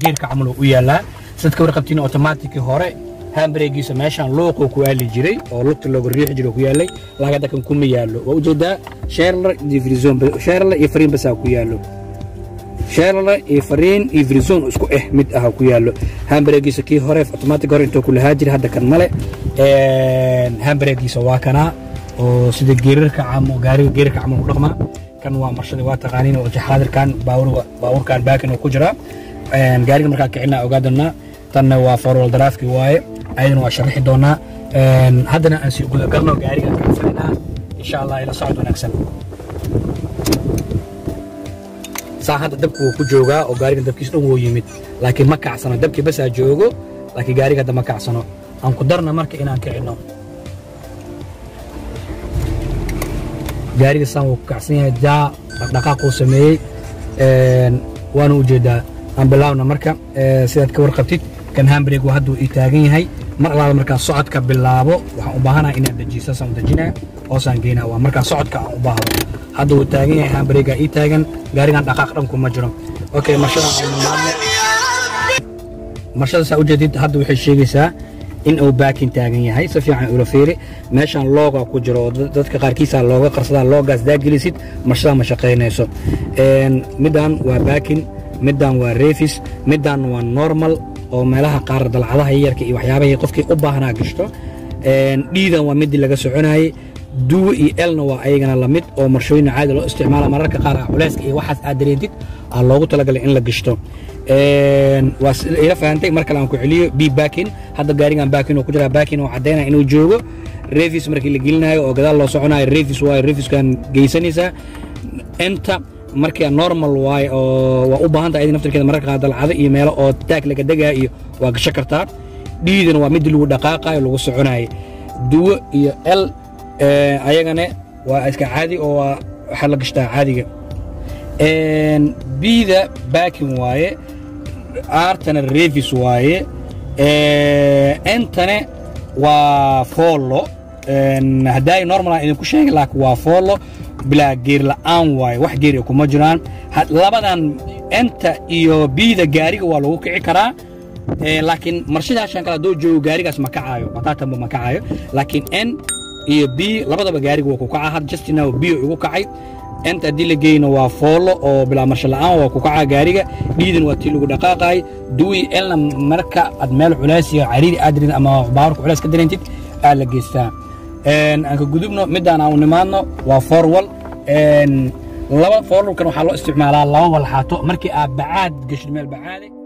geerka camal u yaalaa sidad ka warqabtiin automaticii hore hambareegiisa meeshaan looqoo ku aali jiray oo lugta looga riixi jiray oo ku yaalay laakiin hadda kan kuma yaallo waa ujeedaa sherler iyo frizon sherler iyo fariin basaa ku yaallo sherler iyo fariin iyo frizon isku eh mid ah ku yaallo hambareegiisa kii hore automatic hore intuu ku lahaa jiray hadda kan male hambareegiisa waa kanaa oo sida geerarka camo gaariga geerarka camal ku dhaqmaa kan waa marshada waa taqaaniin oo xaadirkan baawurkan baakin oo ku jira gaariga markaa kicinaa ogaa doonaa tanna waa forwal daraafki waaye ayadana waa sharaxi doonaa haddana aan sii guda galno gaariga kacsananaa insha allah ila socod wanaagsan saa hadda dabku wuu ku joogaa oo gaariga dabkiis dhan wuu yimid laakiin ma kacsano dabkii basaa joogo laakiin gaariga hadda ma kacsano aan ku darna marka inaan kicinno gaariga saan wuu ku kacsan yahay jaa dhaqdhaqaaquu sameeyey waana ujeedaa aan bilaabna marka sidaad ka warqabtid kan hambreg waa hadduu ii taagan yahay mar alaala markaan socodka bilaabo waxaan u baahanaha inaan dejiyo saasaan u dejinaa hoosaan geynaa waa markaan socodka aan u baahdo hadda wuu taagan yahay hambregaa ii taagan gaarigan dhaqaaq dhanku ma jiro okay marshada marshada saa ujeedid hadda waxay sheegaysaa in uu baakin taagan yahay si fiican ula fiiri meeshaan looga ku jiro oo dadka qaarkiisa looga qarsadaa loogaas daagelisid marshada ma shaqaynayso middan waa baakin middan waa refis middan waa normal oo meelaha qaar dalcadaha yarka iyo waxyaabahay qofkii u baahnaa gashto dhiidan waa midii laga soconayey duwe iyo elna waa ayagana lamid oo marshooyina caadi loo isticmaala mararka qaar culeyska iyo waxaas aad dareentid aa loogu talagalay in la gashto waa ila fahantay mar kale aan ku celiyo b baakin hadda gaarigan baakin oo ku jira baakin oo caddaynaya inuu joogo refis markii la gelinayo oo gadaal loo soconayo refis waayo refiskan geysanaysaa inta markii normal waaye oo waa u baahan tahay ayadii naftirkeeda mararka qaar dalcado iyo meelo oo taag laga degaa iyo waa gasho kartaa dhiidana waa midii lagu dhaqaaqayo lagu soconayo duwo iyo el ayagana waa iska caadi oo waa waxaa la gashtaa caadiga bida baakin waaye aartana revis waaye entane waa foollo haddaay normal idinku sheegay laakiin waa foollo bilaa geer la'aan waaye wax geer kuma jiraan labadan enta iyo biida gaariga waa lagu kici karaa laakiin marshadaashan kale hadduu joogo gaarigaas ma kacaayo bataatanba ma kacaayo laakiin n iyo b labadaba gaariga waa ku kacaa had justina bio igu kacay enta haddii la geyno waa foollo oo bilaa marsho la'aan waa ku kacaa gaariga dhiidan waa tii lagu dhaqaaqaay duwi elna marka aad meel culays iyo cariiri aad dareentid ama baawarka culays ka dareentid aad la geystaa aan ka gudubno midaan aan u nimaadno waa forwal laba forwalkan waxaa loo isticmaalaa laba walxaato markii aad bacaad geshid meel bacaade